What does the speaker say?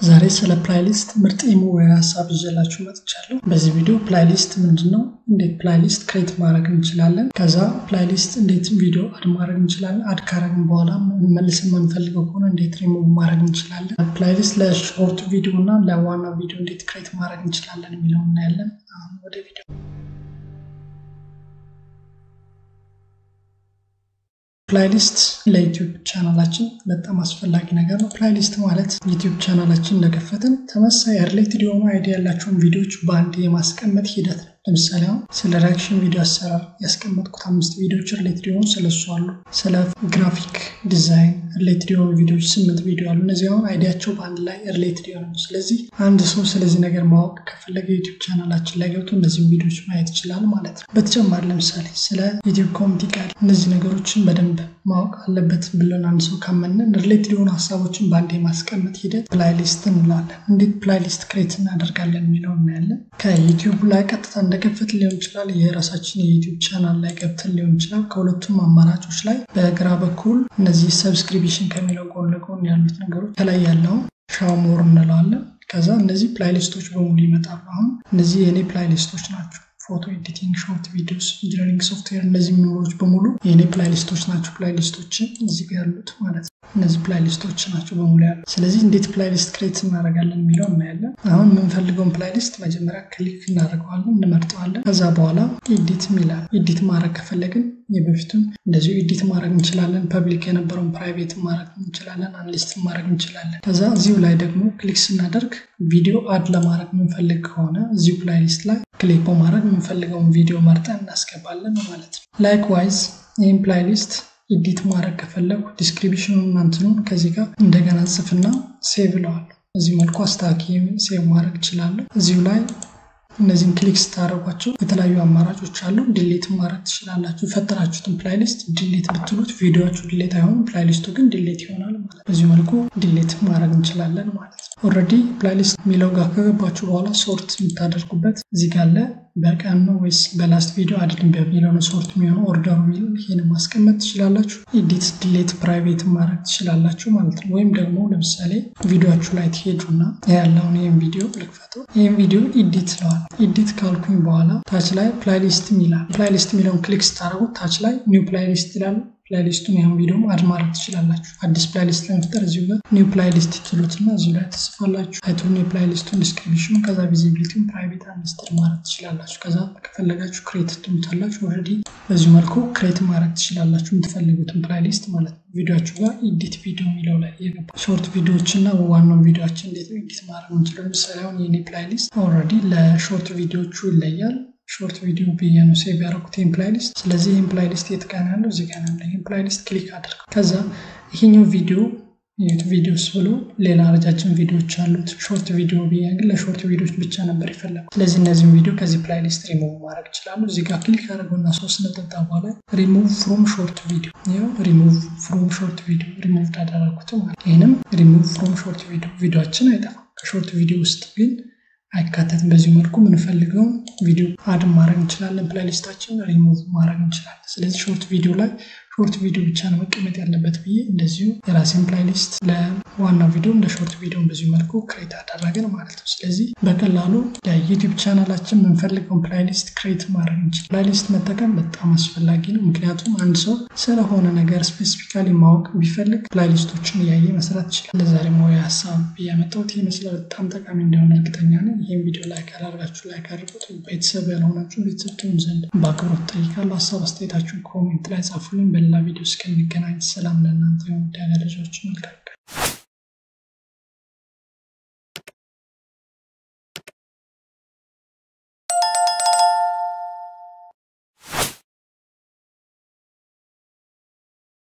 ዛሬ ስለ ፕላይሊስት ምርጥ የመወያ ሀሳብ ይዤላችሁ መጥቻለሁ። በዚህ ቪዲዮ ፕላይሊስት ምንድን ነው፣ እንዴት ፕላይሊስት ክሬት ማድረግ እንችላለን፣ ከዛ ፕላይሊስት እንዴት ቪዲዮ አድ ማድረግ እንችላለን፣ አድ ካረግን በኋላ መልስን የምንፈልገው ከሆነ እንዴት ሪሙቭ ማድረግ እንችላለን፣ ፕላይሊስት ለሾርት ቪዲዮ እና ለዋና ቪዲዮ እንዴት ክሬት ማድረግ እንችላለን የሚለው እናያለን። አሁን ወደ ቪዲዮ ፕላይሊስት ለዩቲዩብ ቻናላችን በጣም አስፈላጊ ነገር ነው። ፕላይሊስት ማለት ዩቲዩብ ቻናላችን እንደከፈትን ተመሳሳይ ሪሌትድ የሆኑ አይዲያ ያላቸውን ቪዲዮዎች በአንድ የማስቀመጥ ሂደት ነው። ለምሳሌ አሁን ስለ ሪያክሽን ቪዲዮ አሰራር ያስቀመጥኩት አምስት ቪዲዮዎች ሪሌትድ የሆኑ ስለሱ አሉ። ስለ ግራፊክ ዲዛይን ሪሌትድ የሆኑ ቪዲዮዎች ስምንት ቪዲዮ አሉ። እነዚህ አሁን አይዲያቸው በአንድ ላይ ሪሌትድ የሆነ ነው። ስለዚህ አንድ ሰው ስለዚህ ነገር ማወቅ ከፈለገ ዩቲዩብ ቻናላችን ላይ ገብቶ እነዚህም ቪዲዮዎች ማየት ይችላል ማለት ነው። በተጨማሪ ለምሳሌ ስለ ዩቲዩብ ኮሚኒቲ ጋር እነዚህ ነገሮችን በደንብ ማወቅ አለበት ብለን አንድ ሰው ካመንን ሪሌትድ የሆኑ ሀሳቦችን በአንድ የማስቀመጥ ሂደት ፕላይሊስት እንላለን። እንዴት ፕላይሊስት ክሬት እናደርጋለን የሚለው እናያለን። ከዩቲዩብ ላይ ቀጥታ እንደከፈት ሊሆን ይችላል። የራሳችን የዩቲዩብ ቻናል ላይ ገብተን ሊሆን ይችላል። ከሁለቱም አማራጮች ላይ በግራ በኩል እነዚህ ሰብስክሪፕሽን ከሚለው ጎን ለጎን ያሉት ነገሮች ከላይ ያለውን ሻሞር እንለዋለን። ከዛ እነዚህ ፕላይሊስቶች በሙሉ ይመጣሉ። አሁን እነዚህ የእኔ ፕላይሊስቶች ናቸው። ፎቶ ኤዲቲንግ፣ ሾርት ቪዲዮስ፣ ኢንጂነሪንግ ሶፍትዌር እነዚህ ሚኖሮች በሙሉ የእኔ ፕላይሊስቶች ናቸው። ፕላይሊስቶችን እዚህ ጋር ያሉት ማለት ነው። እነዚህ ፕላይሊስቶች ናቸው በሙሉ ያሉ። ስለዚህ እንዴት ፕላይሊስት ክሬት እናደርጋለን የሚለው እናያለን። አሁን የምንፈልገውን ፕላይሊስት መጀመሪያ ክሊክ እናደርገዋለን፣ እንመርጠዋለን። ከዛ በኋላ ኤዲት ይላል። ኤዲት ማድረግ ከፈለግን የበፊቱን እንደዚሁ ኤዲት ማድረግ እንችላለን። ፐብሊክ የነበረውን ፕራይቬት ማድረግ እንችላለን። አንሊስት ማድረግ እንችላለን። ከዛ እዚሁ ላይ ደግሞ ክሊክ ስናደርግ ቪዲዮ አድ ለማድረግ የምንፈልግ ከሆነ እዚሁ ፕላይሊስት ላይ ክሊክ በማድረግ የምንፈልገውን ቪዲዮ መርጠን እናስገባለን ማለት ነው። ላይክ ዋይዝ ይህም ፕላይሊስት ኤዲት ማድረግ ከፈለጉ ዲስክሪፕሽኑን እንትኑን ከዚህ ጋር እንደገና ጽፍና ሴቭ እለዋለሁ። እዚህ መልኩ አስታኪ ሴቭ ማድረግ እችላለሁ። እዚሁ ላይ እነዚህን ክሊክ ስታደርጓቸው የተለያዩ አማራጮች አሉ። ዲሌት ማድረግ ትችላላችሁ። የፈጠራችሁትን ፕላይሊስት ዲሌት ብትሉት ቪዲዮችሁ ዲሌት አይሆንም፣ ፕላይሊስቱ ግን ዲሌት ይሆናል ማለት በዚህ መልኩ ዲሌት ማድረግ እንችላለን ማለት ነው። ኦልሬዲ ፕላይሊስት የሚለው ጋር ከገባችሁ በኋላ ሶርት የምታደርጉበት እዚህ ጋር አለ። በቀን ነው ወይስ በላስት ቪዲዮ አይደለም በሚለው ነው ሶርት የሚሆነው ኦርደሩ የሚለው ይሄን ማስቀመጥ ትችላላችሁ። ኤዲት ዲሌት ፕራይቬት ማድረግ ትችላላችሁ ማለት ነው። ወይም ደግሞ ለምሳሌ ቪዲዮችሁ ላይ ትሄዱና ያለውን ይህን ቪዲዮ ልክፈተው። ይህን ቪዲዮ ኤዲት ለዋል ኤዲት ካልኩኝ በኋላ ታች ላይ ፕላይሊስት ይላል። ፕላይሊስት የሚለውን ክሊክ ስታደርጉት ታች ላይ ኒው ፕላይሊስት ይላል። ፕላይሊስቱን ያን ቪዲዮ አድ ማድረግ ትችላላችሁ። አዲስ ፕላይሊስት ለመፍጠር እዚሁ ጋር ኒው ፕላይሊስት ትሉትና እዚሁ ላይ ትጽፋላችሁ። ታይትሉን፣ የፕላይሊስቱን ዲስክሪፕሽን፣ ከዛ ቪዚቢሊቲውን ፕራይቬት አንሊስትድ ማድረግ ትችላላችሁ። ከዛ ከፈለጋችሁ ክሬት ትሉታላችሁ። ኦልሬዲ በዚሁ መልኩ ክሬት ማድረግ ትችላላችሁ የምትፈልጉትን ፕላይሊስት ማለት ነው። ቪዲዮችሁ ጋር ኤዲት ቪዲዮ የሚለው ላይ የገባ ሾርት ቪዲዮዎች እና ዋናው ቪዲዮችን እንዴት ነው ኤዲት ማድረግ እንችላል። ለምሳሌ አሁን የኔ ፕላይሊስት ኦልሬዲ ለሾርት ቪዲዮቹ ይለያል። ሾርት ቪዲዮ ብዬ ነው ሴቭ ያደረኩት ይህን ፕላይሊስት። ስለዚህ ይህን ፕላይሊስት የት ጋር ያለው እዚህ ጋር ያለ ይህን ፕላይሊስት ክሊክ አድርገው ከዛ ይሄኛው ቪዲዮ ቪዲዮስ ብሎ ሌላ ረጃጅም ቪዲዮዎች አሉት። ሾርት ቪዲዮ ብዬ ግን ለሾርት ቪዲዮዎች ብቻ ነበር የፈለጉት። ስለዚህ እነዚህም ቪዲዮ ከዚህ ፕላይሊስት ሪሙቭ ማድረግ ይችላሉ። እዚህ ጋር ክሊክ አድርገውና ሶስት ነጠብጣብ በኋላ ሪሙቭ ፍሮም ሾርት ቪዲዮ ይኸው ሪሙቭ ፍሮም ሾርት ቪዲዮ ሪሙቭ አደረኩት ማለት ይህንም ሪሙቭ ፍሮም ሾርት ቪዲዮ ቪዲዮችን አይጠፋም። ከሾርት ቪዲዮ ውስጥ ግን አይካተትም። በዚህ መልኩ የምንፈልገውን ቪዲዮ አድ ማድረግ እንችላለን። ፕላይሊስታችን ሪሙቭ ማድረግ እንችላለን። ስለዚህ ሾርት ቪዲዮ ላይ ሾርት ቪዲዮ ብቻ ነው መቀመጥ ያለበት ብዬ እንደዚሁ የራሴን ፕላይሊስት ለዋና ቪዲዮ እንደ ሾርት ቪዲዮ በዚሁ መልኩ ክሬት አደረግን ማለት ነው። ስለዚህ በቀላሉ ለዩቲዩብ ቻናላችን የምንፈልገውን ፕላይሊስት ክሬት ማድረግ እንችላል። ፕላይሊስት መጠቀም በጣም አስፈላጊ ነው። ምክንያቱም አንድ ሰው ስለሆነ ነገር ስፔሲፊካሊ ማወቅ ቢፈልግ ፕላይሊስቶችን እያየ መስራት ይችላል። ለዛሬ ሞያ ሀሳብ ያመጣሁት ይመስላል። በጣም ጠቃሚ እንደሆነ እርግጠኛ ነኝ። ይህም ቪዲዮ ላይክ ያላርጋችሁ ላይክ አድርጉት። ቤተሰብ ያልሆናችሁ ቤተሰብ ትሆኑ ዘንድ በአክብሮት ጠይቃለሁ። ሀሳብ አስተያየታችሁን ኮሜንት ላይ ጻፉልኝ። በሌላ ቪዲዮ እስከሚገናኝ ሰላም ለእናንተ የሆኑ ዳያገረጃዎች መልካም